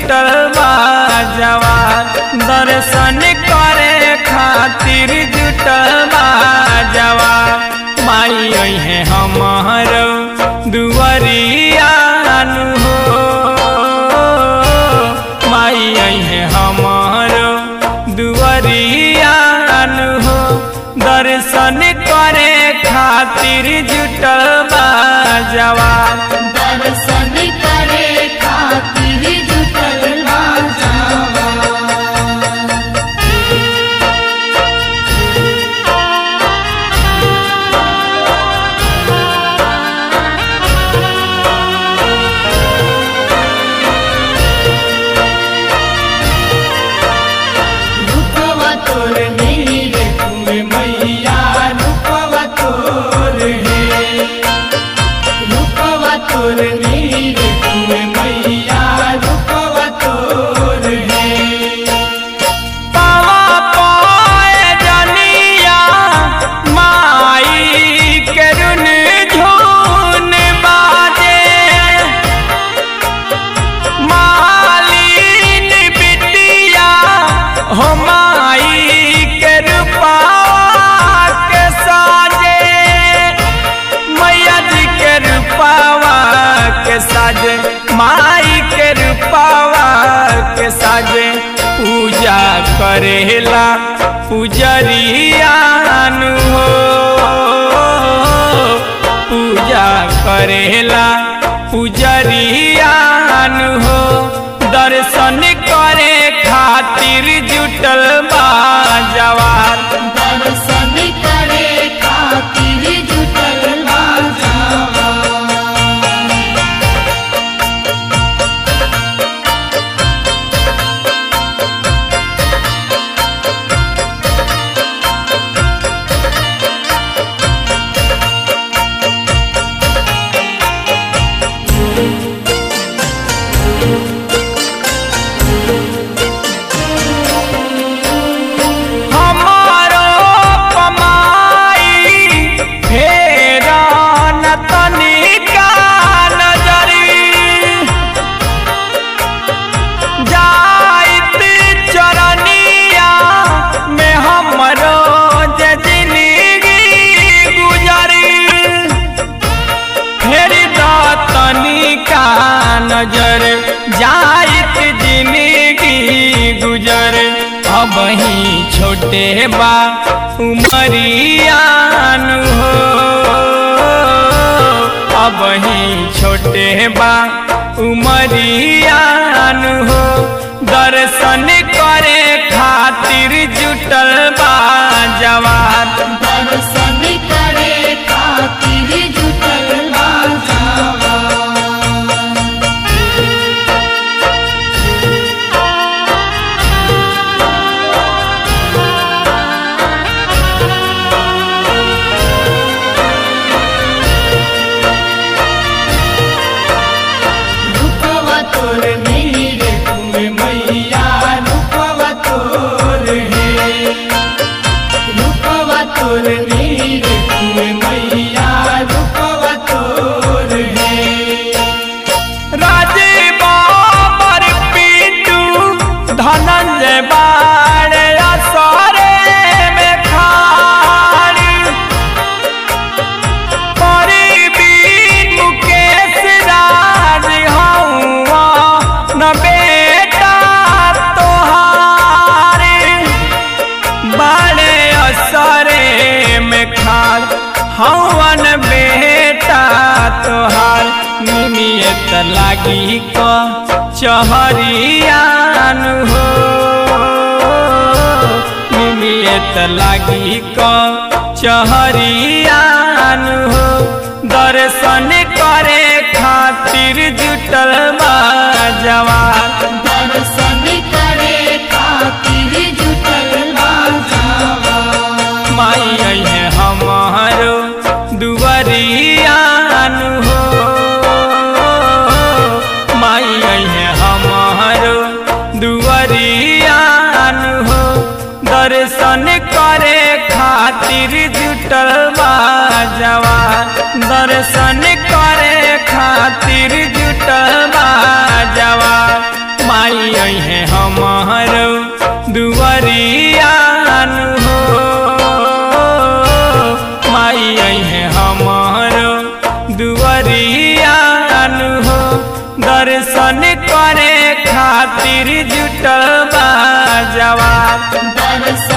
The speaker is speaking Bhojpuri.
जुटल बा जवान दर्शन करे खातिर जुटल बा जवान माई है हमार दुआरिया हो माई है हमार दुआरिया हो दर्शन करे खातिर जुटल बा जवान दर्शन करे खातिर जुटल बा जवान। रूपवा तोर नीर कुमे मैया रूपवा तोर है रूपवा तोर नीर कुमे मैया रूपवा तोर है पावा पाए जनिया माई के रुन झून बाजे मालिन बिटिया हो माई के रूपा के साजे मैया जी के रूपावा के साजे माई के रूपावा के साजे पूजा करेला पुजरिया हो पूजा करेला पुजरिया हो दर्शन करे खातिर जुटल बा जवान दर्शन करे खातिर जुटल बा जवान। हमारो कमाई फेरा न तनिका नजरी जाइत चरनिया में हमरो जे जिंदगी गुजरी फेर तनिका नजर जाइत जिंदगी गुजर अब ही छोटे बा उमरियान हो अब ही छोटे बा उमरियान हो दर्शन करे खातिर जुटल बा जवान दर्शन करे खातिर जुटल बा जवान। रूपवा तोर नीर कुमे मैया रूपवा तोर है रूपवा तोर नीर कुमे मैया रूपवा तोर है राजे बाबर पीटू धनंजय बाड़े असरे में खाड़ी परी बीन मुकेश राज हौवा न बेटा तोहारे बाड़े असरे में खाड़ हवन बेटा तोहार निमियत लागी क चहरियान हो निमियत लागी क चहरियान हो दर्शन करे खातिर जुटल बा जवान दर्शन करे खातिर जुटल बा जवान। माई है हमारो दुआरियान हो माई है हमारो दुआरियान हो दर्शन करे खातिर जुटल बा जवान दर्शन करे खातिर जुटल बा जवान माई है हमारो दुआरियान हो दर्शन करे खातिर जुटल बा जवान दर्शन